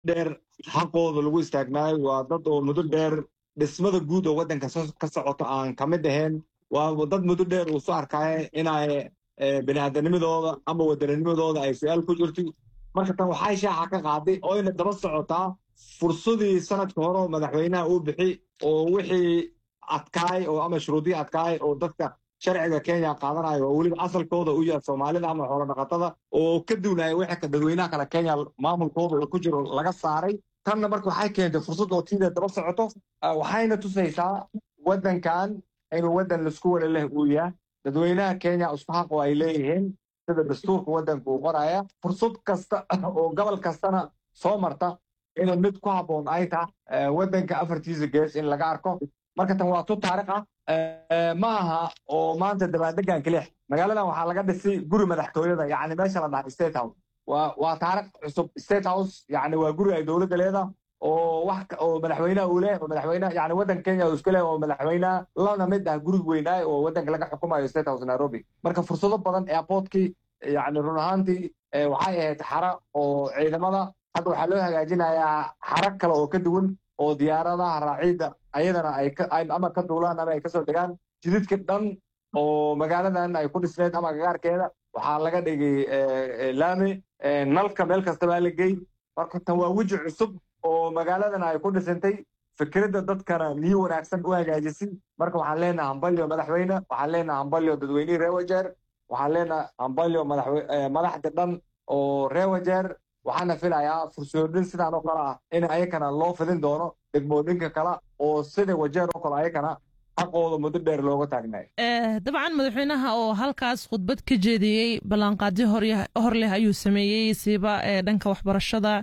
dheer xaqooda lagu istaagnaayo waa dad oo muddo dheer dhismada guud oo waddanka ka socoto aan ka mid ahayn waa dad muddo dheer uu soo arkaayo inay biniaadanimadooda ama waddaninimadooda ay su-aal ku jirto marka tan waxay shaaxa ka qaaday oo ina daba socotaa fursadii sanadka hore oo madaxweynaha uu bixi oo wixii adkaay oo ama shuruudihii adkaay oo dadka sharciga kenya qaadanayo oo weliba asalkooda u yahay soomaalida ama xoolo dhaqatada oo ka duwnaya wixii dadweynaha kale kenya maamulkooda uu ku jiro laga saaray tanna marka waxay keentay fursad oo tiida daba socoto waxayna tusaysaa waddankan inuu waddan laisku wada leh uu yahay dadweynaha kenya isku xaq oo ay leeyihiin sida dastuurka waddanka uu qoraya fursad kasta oo gobol kastana soo marta inay mid ku habboon ay tahay waddanka afartiisa gees in laga arko marka tan waa tu taariikh ah ma aha oo maanta dabaadegan kelix magaaladan waxaa laga dhisay guri madaxtooyada yacni meesha la dhahay state house waa waa taariikh cusub state house yacni waa guri ay dowladda leedahay oo wax oo madaxweynaha uu leh oo madaxweynaha yani waddanka kenya uu iska leh oo madaxweynaha lana mid ah gurig weynaay oo waddanka laga xukumayo state house nairobi marka fursado badan airportkii yani run ahaantii waxay ahayd xara oo ciidamada hadda waxaa loo hagaajinayaa xara kale oo ka duwan oo diyaaradaha raaciidda ayadana ay ama ka duulaan ama ay kasoo degaan jididka dhan oo magaaladan ay ku dhisneed ama gagaarkeeda waxaa laga dhigay laami nalka meel kasta baa la gey marka tan waa weji cusub oo magaaladan ay ku dhisantay fikradda dadkana niyo wanaagsan u hagaajisay marka waxaan leenahay hambalyo madaxweyne waxaan leenahay hambalyo dadweynihii reer wajeer waxaan leenahay hambalyo madaxda dhan oo reer wajeer waxaana filayaa fursoodhin sidaan oo kale ah in ayakana loo fidin doono degmooyinka kale oo sida wajeer oo kale ayakana xaqooda muddo dheer looga taagnayo dabcan madaxweynaha oo halkaas khudbad ka jeediyey ballanqaadyo hor leh ayuu sameeyey siiba dhanka waxbarashada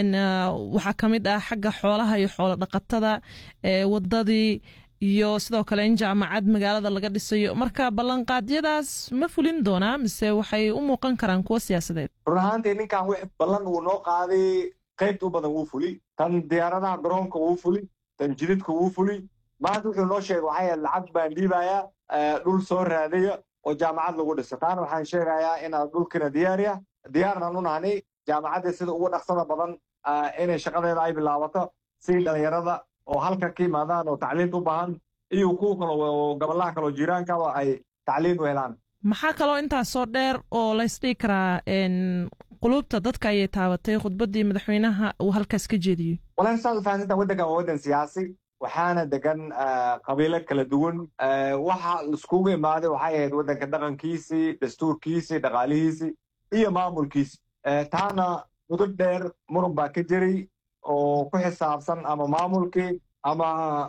waxaa ka mid ah xagga xoolaha iyo xoolo dhaqatada wadadii iyo sidoo kale in jaamacad magaalada laga dhisayo marka ballanqaadyadaas ma fulin doonaa mise waxay u muuqan karaan kuwo siyaasadeed run ahaantii ninkan wix ballan uu noo qaaday qaybta u badan wuu fuli tan diyaaradaha garoonka wuu fuli tan jididka wuu fuli maanta wuxuu noo sheegay waxay ahayd lacag baan dhiibayaa dhul soo raadaya oo jaamacad lagu dhiso taana waxaan sheegayaa inaan dhulkina diyaariya diyaarnan u nahnay jaamacadda sida ugu dhaqsada badan inay shaqadeeda ay bilaabato si dhalinyarada oo halka ka yimaadaan oo tacliin u baahan iyo kuwa kale oo gobolaha kale oo jiiraankaba ay tacliin u helaan maxaa kaloo intaasoo dheer oo laysdhigi karaa qulubta dadka ayay taabatay khudbaddii madaxweynaha uu halkaas ka jeediyey walahi saad u fahansantaa waddankan waa waddan siyaasi waxaana degan qabiilo kala duwan waxa iskugu imaaday waxay ahayd waddanka dhaqankiisii dastuurkiisii dhaqaalihiisii iyo maamulkiisi taana muddo dheer muran baa ka jiray oo ku xisaabsan ama maamulkii ama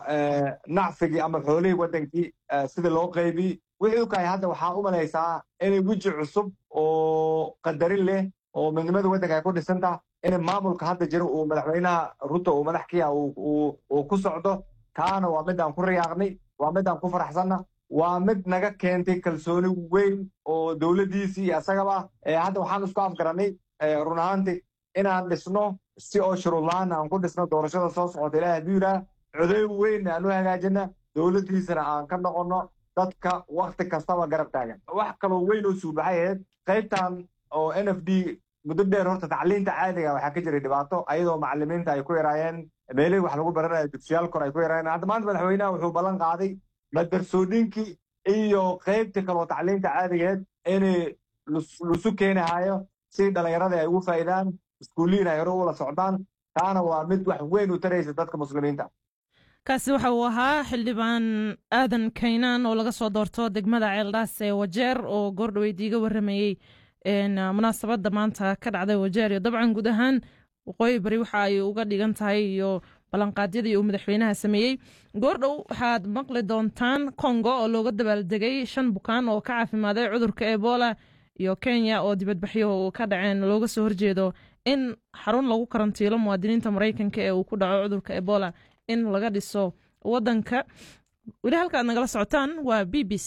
nacfigii ama xoolihii waddankii sida loo qaybiyey wixii u kahay hadda waxaa u malaysaa inay weji cusub oo qadarin leh oo midnimada waddanka ay ku dhisan taha in maamulka hadda jiro uu madaxweynaha ruto uu madax kiya uu ku socdo taana waa mid aan ku riyaaqnay waa mid aan ku faraxsanna waa mid naga keentay kalsooni weyn oo dowladdiisii iyo isagaba hadda waxaan isku afgaranay run ahaantii inaan dhisno si oo shuruudlaan aan ku dhisno doorashada soo socota ilaah hadduu yidhaah codoy weyn aan u hagaajina dowladdiisana aan ka noqonno dadka wakti kastaba garab taagan wax kaloo weyn oo suubaxay ahayd qaybtan oo n f d muddo dheer horta tacliinta caadiga waxaa ka jiray dhibaato ayadoo macalimiinta ay ku yaraayeen meelihii wax lagu baranayo dugsiyaal kor ay ku yaraayeen hadda maanta madaxweynaha wuxuu ballan qaaday madarsoodhinkii iyo qaybtii kaloo tacliinta caadigeed inay lusu keenahayo si dhallinyarada ay ugu faa'idaan iskuullihiin ay hore ula socdaan taana waa mid wax weyn u taraysa dadka muslimiinta kaasi waxa uu ahaa xildhibaan aadan kaynaan oo laga soo doorto degmada ceeldhaas ee wajeer oo goordhaweyd iiga warramayey munaasabadda maanta ka dhacday wajeer iyo dabcan guud ahaan waqooyi bari waxa ay uga dhigan tahay iyo ballanqaadyadii uu madaxweynaha sameeyey goordhow waxaad maqli doontaan kongo oo looga dabaaldegay shan bukaan oo ka caafimaaday cudurka ebola iyo kenya oo dibadbaxyo ka dhaceen looga soo horjeedo in xarun lagu karantiilo muwaadiniinta maraykanka ee uu ku dhaco cudurka ebola in laga dhiso wadanka weli halkaad nagala socotaan waa b b c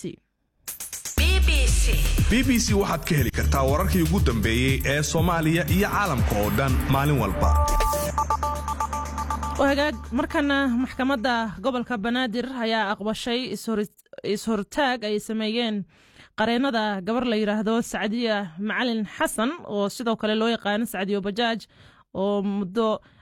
b b c waxaad ka heli kartaa wararkii ugu dambeeyey ee soomaaliya iyo caalamka oo dhan maalin walba hagaag markana maxkamadda gobolka banaadir ayaa aqbashay is-hortaag ay sameeyeen qareennada gabar la yidhaahdo sacdiya macalin xasan oo sidoo kale loo yaqaano sacdiyo bajaaj oo muddo